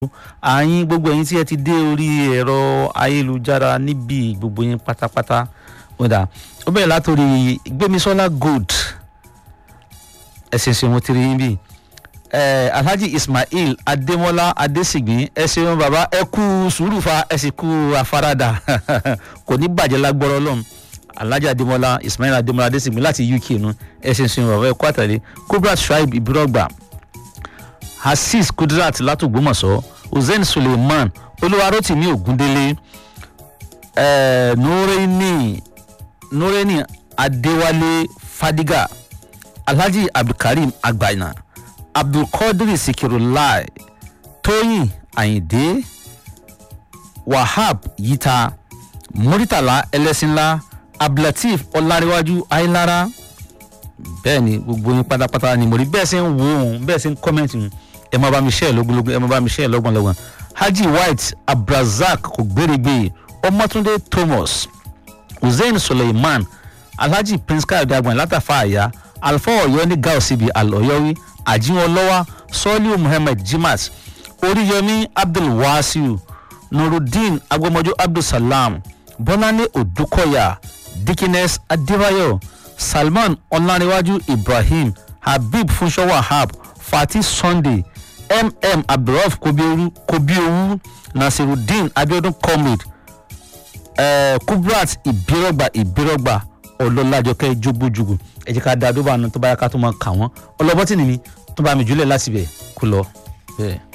àyín gbogbo ẹ̀yin tí ẹ ti dé orí ẹ̀rọ ayélujára níbi gbogbo yín pátápátá kódà ó bẹ̀rẹ̀ látòrí gbémisọ́lá gold ẹ̀sìn ṣe wọn ti rí yín bí alhaji ismail adémọlá adésìgbín ẹ ṣeun bàbá ẹ kú sùúrù fa ẹ sì kú afárádà kò ní bàjẹ́ lágbọ́rọ́ lọ́hùn alhaji adémọlá ismail adémọlá adésìgbín láti uk nu ẹ ṣe ṣeun bàbá ẹ kú àtàlẹ́ kubrat shuaib ibirọgba azeez kudrat látògbómọ̀ṣọ́ hussein suleiman olúwarótìmí ògúndélé eh, nureni nureni adéwálé fadiga alhaji abdulkareem agbaina abdulkadir sikirulai tóyìn ayinde wahab yita muritala ẹlẹ́sìnlá abdulateef ọláréwájú ayélára bẹ́ẹ̀ ni gbogbo yín pátápátá ni mo rí bẹ́ẹ̀ ṣe ń wo òun bẹ́ẹ̀ ṣe ń kọ́mẹ́ǹtì òun ẹ máa bá mi ṣe ẹ lógúnlógún ẹ máa bá mi ṣe ẹ lọ́gbọ̀nlọ́gbọ̀n haji white abdulrasaq kò gbèrègbè ọmọtúndé thomas hussein suleiman alhaji prince káyọ̀dé agbọ̀n látàfà àyà alfa ọ̀yọ́ ní gaosibi alọ̀yọ́wí àjíwọlọ́wà sọ́ọ́líù muhammed jimat oríyọmí abdulwasiu nurudeen agbọmọjọ abdulsalam bọ́láńlé odúkọ̀yà dikines adébáyọ̀ salman ọ̀làníwájú ibrahim habib funṣọ́ wahab fatih sunday mm abdulraf kobiowu nasirudeen abiodun comrade uh, kubrat ìbírọ̀gbà ìbírọ̀gbà ọlọ́lájọkẹ́ jogbójúgù ẹ jẹ́ ká da dóbà náà tó bá yá ká tó máa kà wọ́n ọlọ́bọ́tì nìmi tó bá mi jùlẹ̀ láti bẹ̀ kú lọ bẹ́ẹ̀.